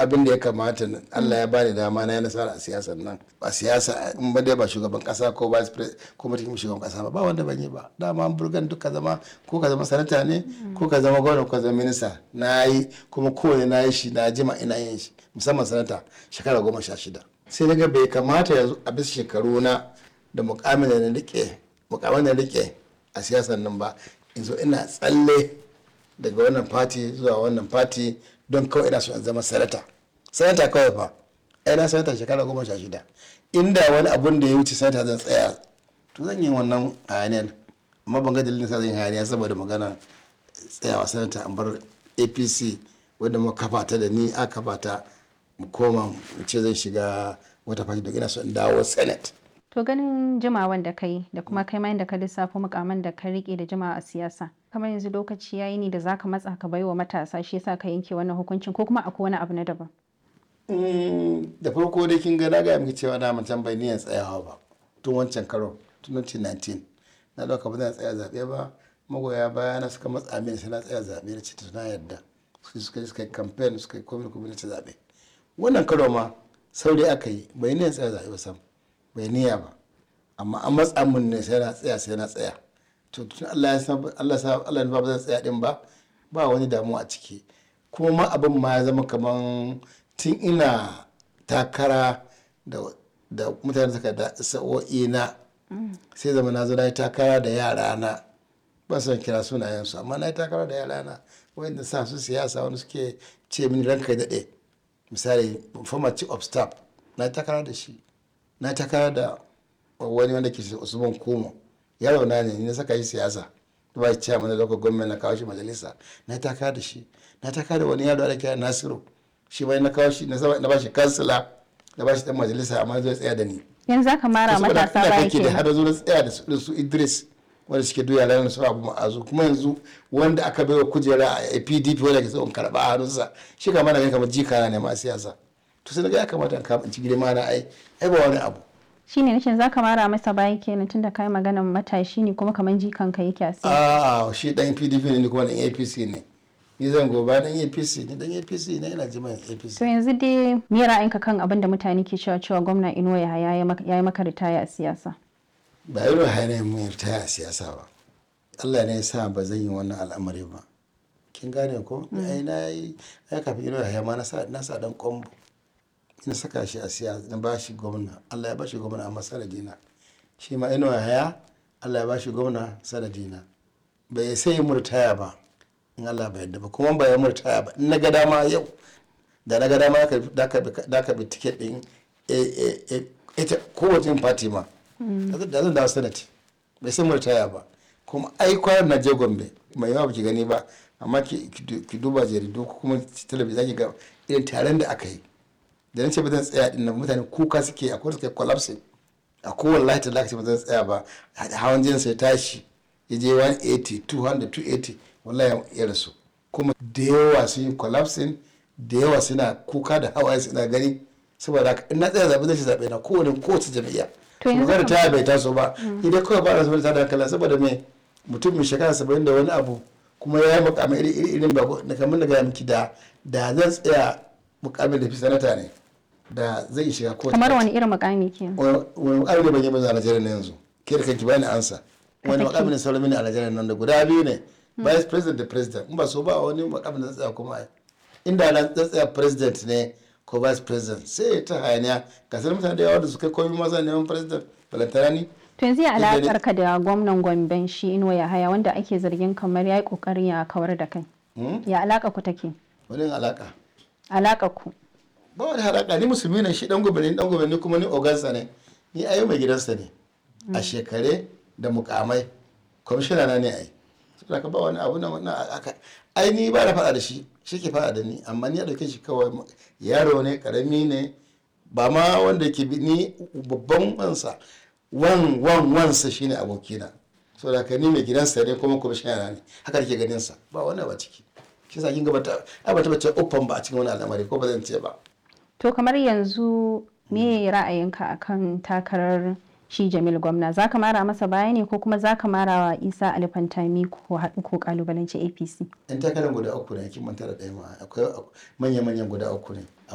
abin da ya kamata Allah ya bani dama na yi nasara a siyasar nan ba siyasa in ba dai ba shugaban kasa ko vice president ko mutum shugaban kasa ba ba wanda ban yi ba dama burgan duka zama ko ka zama sanata ne ko ka zama gwamna ko ka zama minista na yi kuma kowane na yi shi na jima ina yin shi musamman sanata shekara goma sha shida sai daga bai kamata yanzu a bisa shekaru na da mukamin da na rike mukamin da na rike a siyasar nan ba yanzu ina tsalle daga wannan fati zuwa wannan fati don kawai ina so in zama sanata sanata kawai fa ai na sanata shekara goma sha shida inda wani abun da ya wuce sanata zan tsaya to zan yi wannan hayaniyar amma ban ga dalilin sa zan yi hayaniya saboda magana tsayawa sanata an bar apc wadda mu kafa ta da ni a kafa ta mu koma mu ce zan shiga wata fati don ina so in dawo senate To ganin jimawan da kai da kuma kai ma da ka lissafo mukaman da ka rike da jimawa a siyasa. Kamar yanzu lokaci yayi ne da zaka matsa ka baiwa matasa shi yasa ka yanke wannan hukuncin ko kuma akwai wani abu na daban. da farko dai kin ga na gaya miki cewa na mutum bai niyan tsayawa ba tun wancan karo tun 2019 na dauka ba zan tsaya zaɓe ba magoya baya na suka matsa mini sai na tsaya zaɓe da ce na yarda su suka yi suka yi campaign suka yi komai komai ta zaɓe wannan karo ma saurayi aka yi bai niyan tsaya zaɓe ba sam bai niyya ba amma an matsa mun ne sai na tsaya sai na tsaya to tun Allah ya san Allah sa Allah ba zan tsaya din ba ba wani damuwa a ciki kuma ma abin ma ya zama kaman tun ina takara da da mutane suka da sa'o'i na sai zama na zo na yi takara da yara na ba son kira sunayen su amma na yi takara da yara na wanda sa su siyasa wani suke ce mini ranka daɗe misali former chief of staff na yi takara da shi na takara da wani wanda ke usman kumo yaro na ne na saka shi siyasa ba shi cewa mana lokacin gwamnati na kawo shi majalisa na takara da shi na takara da wani yaro da kira nasiru shi bai na kawo shi na ba shi kansila na ba shi dan majalisa amma zai tsaya da ni Yanzu zaka mara matasa baya ke da kenan. har zo na tsaya da su su Idris wanda suke duya ranar su abu ma'azu kuma yanzu wanda aka bai wa kujera a PDP wanda ke son karba a hannunsa shi ka mana kamar jika ne ma siyasa to sai ga ya kamata in kama in ci girma na ai ai ba wani abu Shine nace zaka mara masa baya kenan tunda kai maganan matashi ne kuma kaman jikan ka yake a siyasa. a shi dan PDP ne ni kuma dan APC ne ni zan goba dan APC ne dan APC ne ina jima APC To yanzu dai me ra'ayinka kan abin da mutane ke cewa cewa gwamna Inuwa Yahaya ya yi maka ritaya a siyasa? ba irin hanyar mu ta a siyasa ba Allah ne ya sa ba zan yi wannan al'amari ba kin gane ko ai na yi ai kafin irin haya ma na sa na sa dan kombo ina saka shi a siyasa na ba shi gwamna Allah ya ba shi gwamna amma sanadina shi ma ina haya Allah ya ba shi gwamna sanadina bai sai murtaya ba in Allah bai yadda ba kuma ba ya murtaya ba in na ga dama yau da na ga dama da ka da ka bi ticket din ita kowace yin party ma da zan dawo senate bai san murtaya ba kuma ai kwanan na je gombe mai yawa baki gani ba amma ki duba jaridu ko kuma talabijin zaki ga irin taron da aka yi da nace ba zan tsaya din nan mutane kuka suke a kowace suke collapsing a kowane lahi talaka ce ba zan tsaya ba hawan jinin sai tashi ya je 180 200 280 wallahi ya rasu kuma da yawa sun yi collapsing da yawa suna kuka da hawaye suna gani saboda haka in na tsaya zaɓe zai ci zaɓe na kowane kowace jam'iyya To yanzu magana kam- ta bai taso ba idan kawai ba da saboda tada hankali saboda me mutum mai shekara saba'in da wani abu kuma ya yi mukamai iri iri irin ba na kamar da gaya miki da da zan tsaya mukamin da fi sanata ne da zai shiga kowace Kamar party. wani irin mukami kenan. wani wani mukami da ban yi ba a Najeriya na yanzu ke da kanki bani ansa wani saki. mukami ne sauran mini a Najeriya nan da guda biyu ne vice president da president in ba so ba wani mukami da zan tsaya kuma ai inda na zan tsaya president ne ko vice president sai ta hayaniya ga sanar mutane da yawa da su kai komai maza neman president balantana ni To yanzu ya Duk da dai- alakar ka da gwamnan Gomben shi Inuwa Yahaya wanda ake zargin kamar ya yi kokarin ya kawar da kai. Ya alaka ku take? wani alaka Alaka ku. ba wani haraka ni musulmi ne shi dan gobe ne dan gobe ne kuma ni ogansa ne ni ayo mai gidansa ne a shekare da mukamai kwamishina na ne ai saboda ka ba wani abu na wannan aka ai ni ba na faɗa da shi shi ke faɗa da ni amma ni a ɗauke shi kawai yaro ne karami ne ba ma wanda ke bi ni babban wansa wan wan wansa shine abokina saboda ka ni mai gidansa ne kuma kwamishina na ne haka ke ganin sa ba wani ba ciki shi sa kin ga bata ai bata bace uffan ba a cikin wani al'amari ko ba zan ce ba To kamar yanzu me ra'ayinka akan takarar shi Jamil Gwamna za ka mara masa baya ne ko kuma za ka mara wa Isa Alifantami ko haɗu ko kalubalanci APC? yan takarar guda uku ne kin manta da ɗaya ma akwai manya-manyan guda uku ne